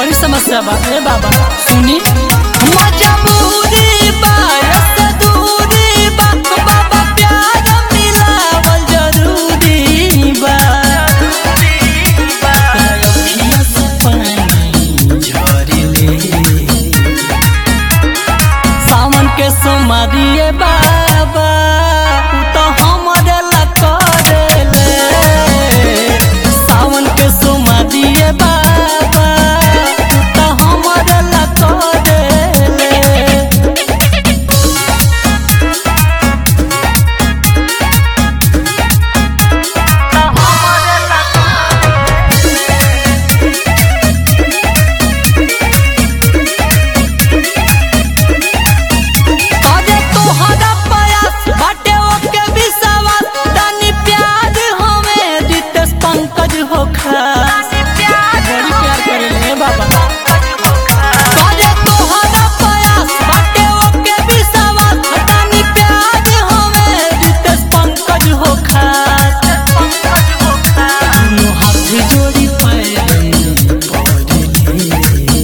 बड़ी समस्या बा ए बाबा सुनी मजबूरी बा ऐसे दूरी बा बाबा प्यार मिलावल जरूरी बा अखियाँ से पानी झरेले सावन के सोमारिए बाबा उ तो हमरे ला करेले सावन के सोमारिए बाबा उ तो हमरे ला करेले अरे तोहरा प्रयास बाटे ओके विश्वास तनी प्यार हमें रितेश पंकज हो खास बड़ी प्यार करेले बाबा अरे तोहरा प्रयास बाटे ओके विश्वास तनी प्यार हमें रितेश पंकज हो खास दुनू हाथ जोड़ी पैर पड़ले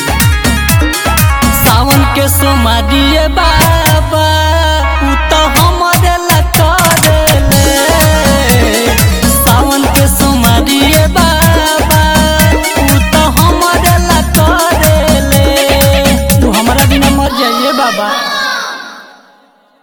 सावन के सोमारिए बाबा उ तो हमरे ला करेले सावन के सोमारिए बाबा उ तो हमरे ला करेले तू हमरा बिना मर जाइए बाबा